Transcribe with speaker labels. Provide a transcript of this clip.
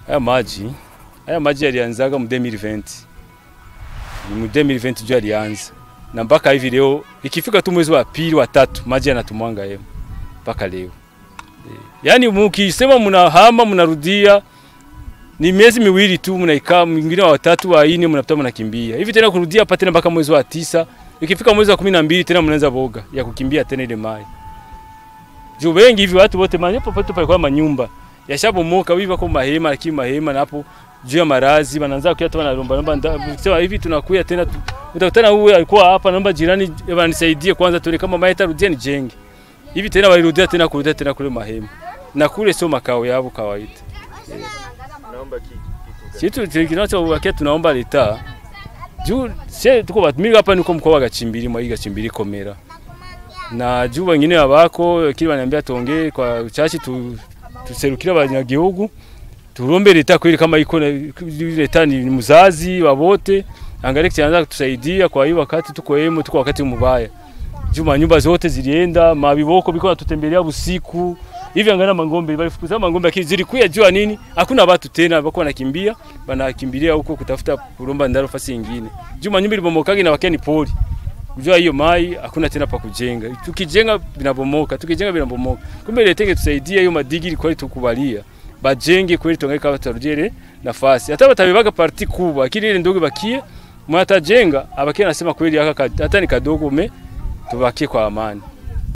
Speaker 1: Haya maji haya maji yalianzaga mu 2020 ni mu 2020 ndio yalianza, na mpaka hivi leo ikifika tu mwezi wa pili wa tatu maji yanatumwanga yemo mpaka leo. E, yaani mukisema mnahama mnarudia ni miezi miwili tu mnaikaa, mwingine wa watatu wa ine mnapita mnakimbia hivi tena kurudia hapa tena mpaka mwezi wa tisa. Ikifika mwezi wa kumi na mbili tena mnaanza boga ya kukimbia tena ile mai juu wengi hivi watu wote mahali popote palikuwa manyumba yashabomoka hivi wako mahema, lakini mahema na hapo juu ya marazi wanaanza kuya tena lomba lomba, sema hivi tunakuya tena tu, utakutana huyu alikuwa hapa, naomba jirani wanisaidie kwanza, tuone kama maeta rudia nijenge hivi tena, walirudia tena kurudia tena kule mahema, na kule sio makao yao kawaida.
Speaker 2: Naomba kitu
Speaker 1: Kitu kinachowakia tunaomba leta juu sie tuko batumiri hapa, niko mkoa wa Gachimbiri mwa hii Gachimbiri Komera, na juu wengine wabako kile wananiambia tuongee kwa uchachi tu, tuserukira abanyagihugu turombe leta kweli kama iko na- leta ni ni mzazi wa wote, angalie kianza kutusaidia kwa hiyo wakati tuko hemo, tuko wakati mubaya juu manyumba zote zilienda, mabiboko biko natutembelea usiku hivi, angalia mangombe balifukuza mangombe, lakini zilikuya jua nini, hakuna watu tena, bako wanakimbia wanakimbilia huko kutafuta kuromba ndaro fasi nyingine, juu manyumba ilibomokagi na wakia ni pori Kujua hiyo mai hakuna tena pa kujenga. Tukijenga binabomoka, tukijenga binabomoka. Kumbe leta tusaidie hiyo madigiri kweli tukubalia. Bajenge kweli tuangalie kama tutarudie nafasi. Hata batabibaga parti kubwa, lakini ile ndogo bakie mwatajenga abakie anasema kweli haka hata ni kadogo me tubakie kwa amani.